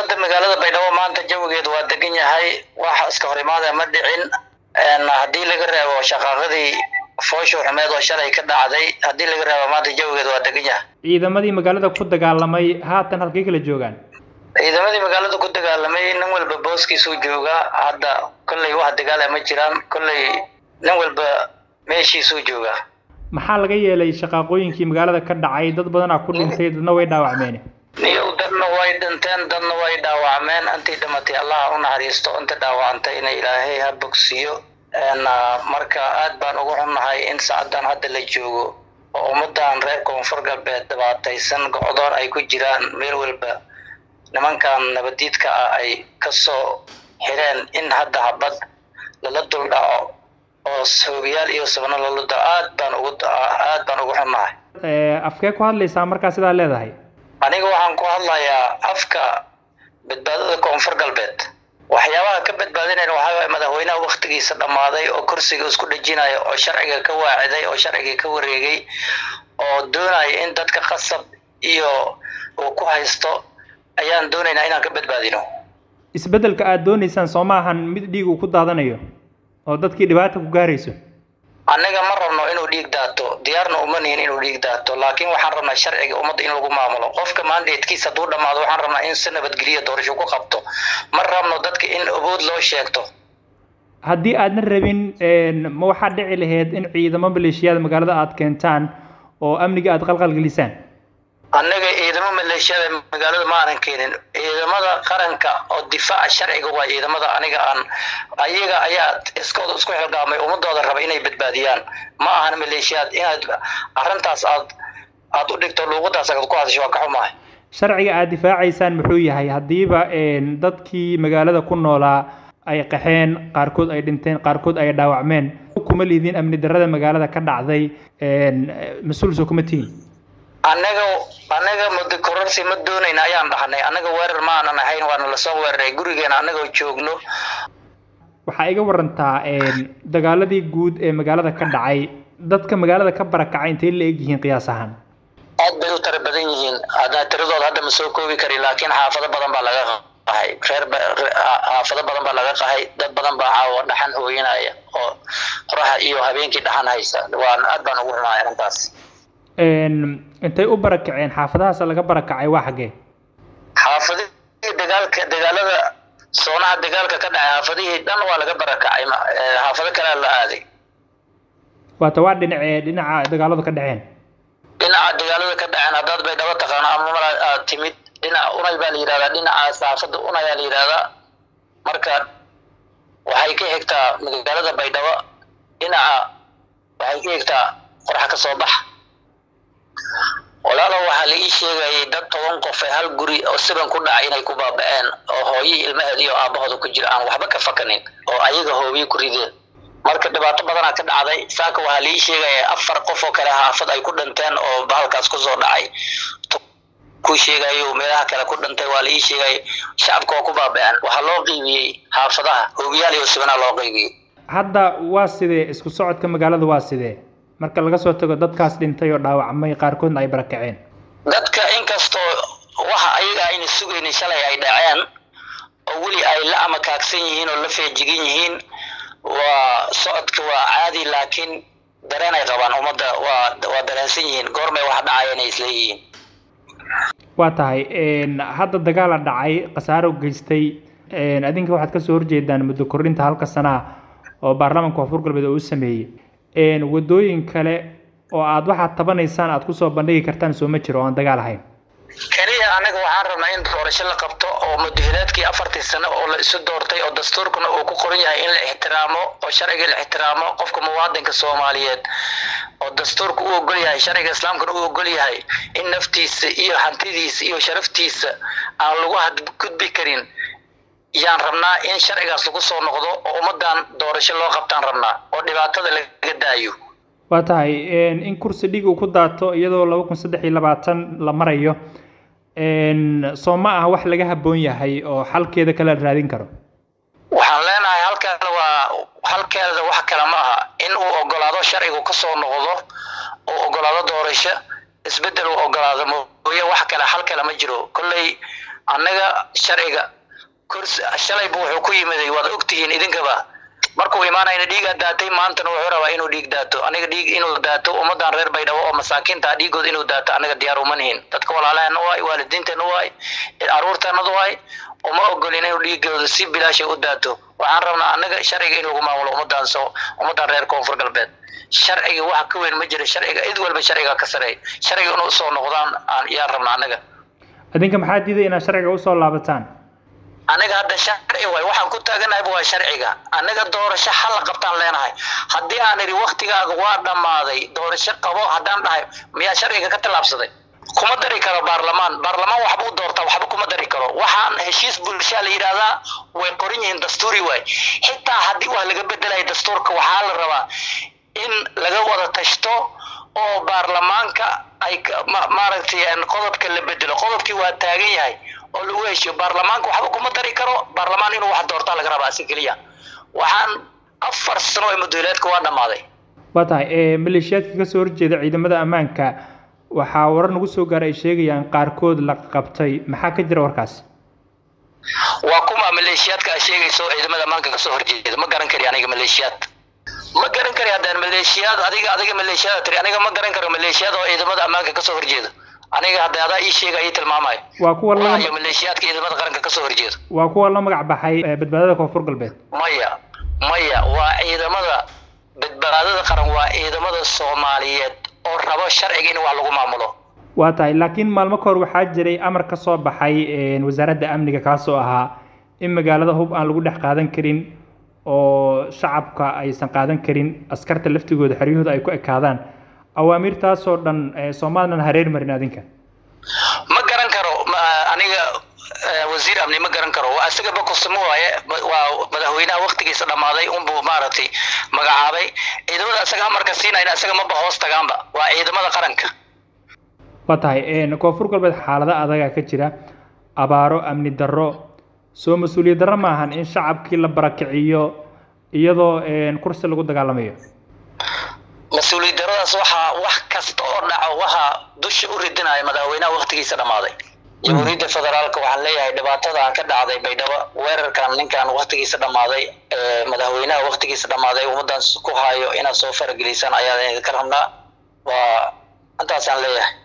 xaalada magaalada baydhabo maanta jawigeedu waa degan yahay wax iska hor imaada ma dhicin haddii laga reebo shaqaaqadii foosho xumeed oo shalay ka dhacday haddii laga reebo maanta jawigeedu waa degan yahay ciidamadii magaalada ku dagaalamay haatan halkay kala joogaan ciidamadii magaalada ku dagaalamay nin walba booskiisuu joogaa hadda kolley wax dagaala ma jiraan kolley nin walba meeshiisuu joogaa maxaa laga yeelay shaqaaqooyinkii magaalada ka dhacay dad badanaa ku dhintay dadna way dhaawacmeen niyow dadna way dhinteen dadna way dhaawacmeen intii dhimatay allaha u naxariisto inta dhaawacantay ina ilaahay ha bogsiyo marka aad baan ugu xunnahay in saacadan hadda la joogo oo ummadan reer koonfur galbeed dhibaataysan go-doon ay ku jiraan meel walba nimankan nabadiidka ah ay kasoo xireen in hadda habad lala dul dhaco oo hoogayaal iyo sabno lala dhaco aad baan ugu aad baan ugu xunnahay afkee ku hadlaysaa markaa sidaa leedahay aniga waxaan ku hadlayaa afka badbaadada koonfur galbeed waxyaabaha ka badbaadinayna waxaa waay madaxweynaha waktigiisa dhammaaday oo kursiga isku dhejinaya oo sharciga ka waaciday oo sharciga ka wareegay oo doonaya in dadka qasab iyo uu ku haysto ayaan doonaynaa inaan ka badbaadino isbeddelka aada doonaysaan soo ma ahan mid dhiig uu ku daadanayo oo dadkii dhibaata ku gaarayso annaga ma rabno inuu dhiig daato diyaarna uma nihin inuu dhiig daato laakiin waxaan rabnaa sharciga ummadda in lagu maamulo qofka mandatekiisa hadduu dhammaado waxaan rabnaa in si nabadgeliya doorasho ku qabto ma rabno dadka in awood loo sheegto haddii aadna rabin ma waxaa dhici lahayd in ciidamo maleeshiyaada magaalada aada keentaan oo amniga aada qalqalgelisaan annaga ciidamo maleeshiyada magaalada ma aanan keenin ciidamada qaranka oo difaaca sharciga waa ciidamada aniga aan ayaga ayaa iskooda isku xilgaamay ummadooda raba inay badbaadiyaan ma ahan maleeshiyaad inaad arrintaas aad aad u dhigto luuqadaas aad ku hadasho waa ka xumahay sharciga aada difaacaysaan muxuu yahay haddiiba dadkii magaalada ku noolaa ay qaxeen qaarkood ay dhinteen qaarkood ay dhaawacmeen kuma liidin amni darrada magaalada ka dhacday mas-uul soo kuma tihin annaga annaga muddo kororsi ma doonayna ayaan dhahnay annaga weerar ma aanan ahayn waana lasoo weeraray gurigeena annagoo joogno waxaa iga warantaa dagaaladii guud ee magaalada ka dhacay dadka magaalada ka barakacay intay la eg yihiin qiyaas ahaan aad bay u tara badan yihiin hadda tiradooda hadda ma soo koobi kari laakiin xaafado badan baa laga qahay reer xaafado badan baa laga qahay dad badan baa caawa dhaxan hooyinaya oo qoraxa iyo habeenkii dhaxan haysa waan aad baan ugu xumahay arrintaas intay u barakaceen xaafadahaas laga barakacay waa xaggee xaafadihii dagaalka dagaalada soonaha dagaalka ka dhacay xaafadihii dhan waa laga barakacay xaafado kalea la aaday waata waa dhinacee dhinaca dagaaladu ka dhaceen dhinaca dagaalada ka dhaceen haddaad bay dhaba taqaano ama mala aad timid dhinaca unay baa la yidhahdaa dhinacaas xaafada unayaa la yidhahdaa marka waxay ka xigtaa magaalada baydhabo dhinaca waxay ka xigtaa qorxa ka soo bax walaalo waxaa la ii sheegayay dad toban qof ee hal guri oo siban ku dhacay inay ku baaba'een oo hooyihii ilmaheed iyo aabahooda ku jira aan waxba ka fakanin oo ayaga hoobiyi ku rideen marka dhibaato badanaa ka dhacday saaka waxaa la ii sheegaya afar qof oo kale xaafad ay ku dhinteen oo bahalkaas kusoo dhacay ku sheegayo meelaha kale ku dhintay waa la ii sheegay shacabka waa ku baaba'een waxaa loo qiibiyey xaafadaha hoobiyaal iyo sibanaa loo qiibiyey hadda waa sidee isku socodka magaalada waa sidee marka laga soo tago dadkaas dhintay oo dhaawacmay qaarkoodna ay barakaceen dadka inkastoo waxa ayaga ayna sugaynin shalay ay dhaceen oo weli ay la amakaagsan yihiin oo la feejigan yihiin waa socodka waa caadi laakiin dareen ay qabaan ummadda waa waa dareensan yihiin goormay wax dhacayeen ay isleeyihiin waa tahay hadda dagaala dhacay khasaaro geystay adinka waxaad kasoo horjeedaan muddo kordhinta halka sanaa oo baarlamaanka koonfur galbeed oo u sameeyey wadooyin kale oo aad waxaad tabanaysaan aad kusoo bandhigi kartaan soo ma jiro oo aan dagaal ahayn keliya anaga waxaan rabnaa in doorasho la qabto oo mudahilaadkii afartii sano oo la isu doortay oo dastuurkuna uu ku qoran yahay in la ixtiraamo oo sharciga la ixtiraamo qofka muwaadinka soomaaliyeed oo dastuurka u ogol yahay sharciga islaamkana u ogol yahay in naftiisa iyo hantidiisa iyo sharaftiisa aan lagu hadgudbi karin yaan rabnaa in sharcigaas lagu soo noqdo oo ummadan doorasho loo qabtaan rabnaa oo dhibaatada laga daayo waa tahay in kursi dhig uu ku daato iyadoo laba kun saddex iyo labaatan la marayo soo ma ah wax laga habboon yahay oo xalkeeda kale la raadin karo waxaan leenahay halkeeda waa halkeeda wax kale ma aha in uu ogolaado sharcigu kasoo noqdo uu ogolaado doorasho isbedel uu ogolaado mooye wax kale hal kale ma jiro kolley annaga sharciga kursi shalayba wuxuu ku yimiday waad ogtihiin idinkaba markuu imaanayna dhiigaa daatay maantana wuxuu rabaa inuu dhiig daato aniga dhiig inuu daato ummadan reer baydhabo oo masaakiinta dhiigooda inuu daato anaga diyaar uma nihin dadka walaalaheena waay waalidiinteena waay caruurteenada waay uma ogolin inuu dhiigooda si bilaasha u daato waxaan rabnaa anaga sharciga in lagu maamulo ummadan soo ummadan reer koonfur galbeed sharciga wax ka weyn ma jira sharciga cid walba sharciga ka sareeya sharciga inuu usoo noqdaan yaan rabnaa anaga adinka maxaa diiday inaad sharciga usoo laabataan anaga hadda sharci waay waxaan ku taaganahayba waa sharciga anaga doorasho xalla qabtaan leenahay haddii aan idhi waktigaaga waa dhammaaday doorasho qabo haddaan dhahay miyaa sharciga ka tallaabsaday kuma dari karo baarlamaan baarlamaan waxba u doortaa waxba kuma dari karo waxaan heshiis bulshaa la yidhaahdaa way qoran yihiin dastuuri waay xitaa haddii wax laga bedelayo dastuurka waxaa la rabaa in laga wada tashto oo baarlamaanka ay maaragtay qodobka la bedelo qodobkii waa taagan yahay oo lagu heshiyo baarlamaanka waxba kuma dari karo baarlamaan inuu wax doortaa laga rabaa si keliya waxaan afar sano ee mudooleedka waa dhammaaday waa tahay maleeshiyaadka kasoo horjeeda ciidamada ammaanka waxaa warar nagu soo gaaray ay sheegayaan qaarkood la qabtay maxaa ka jira warkaas waa kuma maleeshiyaadka a sheegayso ciidamada ammaanka kasoo horjeeda ma garan kari aniga maleeshiyaad ma garan kari haddaan maleeshiyaad adiga adiga maleeshiyaad tiri aniga ma garan karo maleeshiyaad oo ciidamada ammaanka kasoo horjeeda aniga hadda adaa ii sheega ii tilmaamayo waa kuwa la iyo maleeshiyaadka ciidamada qaranka kasoo horjeeda waa kuwa la magac baxay badbaadada koonfur galbeed maya maya waa ciidamada badbaadada qaran waa ciidamada soomaaliyeed oo rabo sharciga in wax lagu maamulo waa tahay laakiin maalmo ka hor waxaa jiray amar ka soo baxay wasaaradda amniga kaasoo ahaa in magaalada hub aan lagu dhex qaadan karin oo shacabka aysan qaadan karin askarta laftigooda xeryahooda ay ku ekaadaan awaamiirtaasoo dhan soomalilan hareer marin adinka ma garan karo aniga wasiir amni ma garan karo waa isagaba kusamo waaye waa madaxweynaha waktigiisa dhammaaday unbuu maaragtay magacaabay ciidamada isaga amarka siinayna isaga maba hoos tagaanba waa ciidamada qaranka waa tahay koonfur galbeed xaalado adaga ka jira abaaro amni darro soo mas-uuliyad darro maahan in shacabkii la barakiciyo iyadoo kursi lagu dagaalamayo mas-uuliyad daradaas waxaa wax kasta oo dhaco waxaa dusha u ridinaya madaxweynaha waktigiisa dhammaaday jamhuuriyadda federaalka waxaan leeyahay dhibaatadan ka dhacday baydhabo weerarkan ninkan waktigiisa dhammaaday madaxweynaha waktigiisa dhammaaday ummadan ku hayo inaad soo faragelisaan ayaa idinka rabnaa waa intaasaan leeyahay